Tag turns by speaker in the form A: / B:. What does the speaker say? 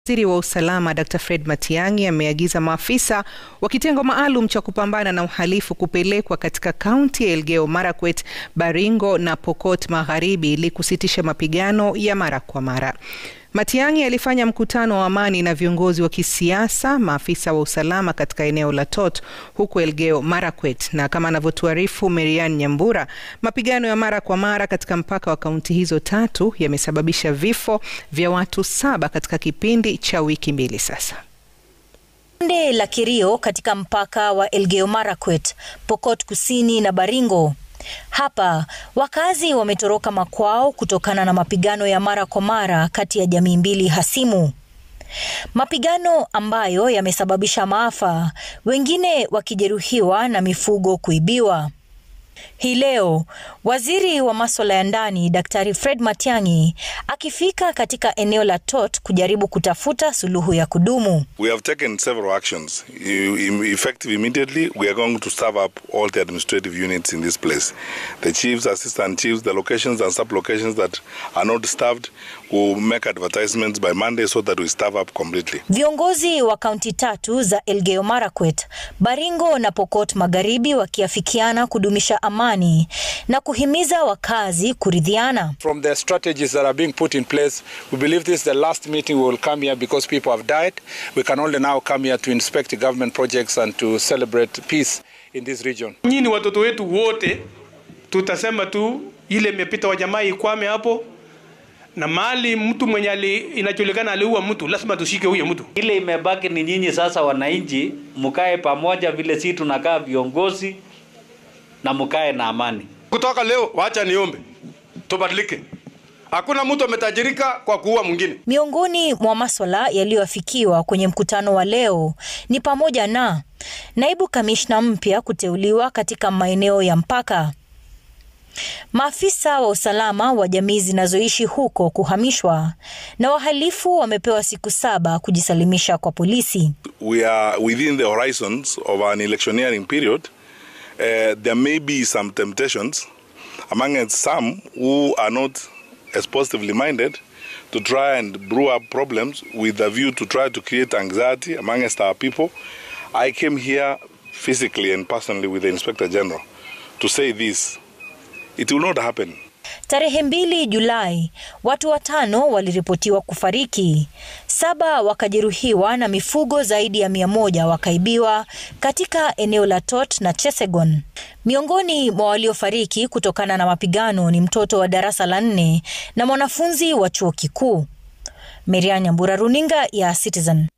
A: Waziri wa usalama Dr. Fred Matiang'i ameagiza maafisa wa kitengo maalum cha kupambana na uhalifu kupelekwa katika kaunti ya Elgeyo Marakwet, Baringo na Pokot Magharibi ili kusitisha mapigano ya mara kwa mara. Matiang'i alifanya mkutano wa amani na viongozi wa kisiasa, maafisa wa usalama katika eneo la Tot huko Elgeyo Marakwet, na kama anavyotuarifu Marian Nyambura, mapigano ya mara kwa mara katika mpaka wa kaunti hizo tatu yamesababisha vifo vya watu saba katika kipindi cha wiki mbili sasa.
B: Bonde la Kerio katika mpaka wa Elgeyo Marakwet, Pokot Kusini na Baringo. Hapa wakazi wametoroka makwao kutokana na mapigano ya mara kwa mara kati ya jamii mbili hasimu. Mapigano ambayo yamesababisha maafa, wengine wakijeruhiwa na mifugo kuibiwa. Hii leo waziri wa masuala ya ndani Daktari Fred Matiang'i akifika katika eneo la Tot kujaribu kutafuta suluhu ya kudumu.
C: We have taken several actions. Effective immediately, we are going to staff up all the administrative units in this place. The chiefs, assistant chiefs, the locations and sub-locations that are not staffed will make advertisements by Monday so that we staff up completely.
B: Viongozi wa kaunti tatu za Elgeyo Marakwet, Baringo na Pokot Magharibi wakiafikiana kudumisha amani na kuhimiza wakazi kuridhiana.
D: From the strategies that are being put in place, we believe this is the last meeting we will come here because people have died. We can only now come here to inspect government projects and to celebrate peace in this region.
E: Nyinyi watoto wetu wote tutasema tu ile imepita wa jamaa ikwame hapo na mali mtu mwenye ali, inajulikana aliua mtu, lazima tushike huyo mtu.
F: Ile imebaki ni nyinyi sasa, wananchi, mkae pamoja vile si tunakaa viongozi na mkae na amani.
G: Kutoka leo, wacha niombe tubadilike. Hakuna mtu ametajirika kwa kuua mwingine.
B: Miongoni mwa maswala yaliyoafikiwa kwenye mkutano wa leo ni pamoja na naibu kamishna mpya kuteuliwa katika maeneo ya mpaka, maafisa wa usalama wa jamii zinazoishi huko kuhamishwa, na wahalifu wamepewa siku saba kujisalimisha kwa polisi.
C: We are within the horizons of an electioneering period. Uh, there may be some temptations among some who are not as positively minded to try and brew up problems with a view to try to create anxiety amongst our people. I came here physically and personally with the Inspector General to say this. It will not happen.
B: Tarehe mbili Julai, watu watano waliripotiwa kufariki, saba wakajeruhiwa na mifugo zaidi ya mia moja wakaibiwa katika eneo la Tot na Chesegon. Miongoni mwa waliofariki kutokana na mapigano ni mtoto wa darasa la nne na mwanafunzi wa chuo kikuu. Merian Nyambura, runinga ya Citizen.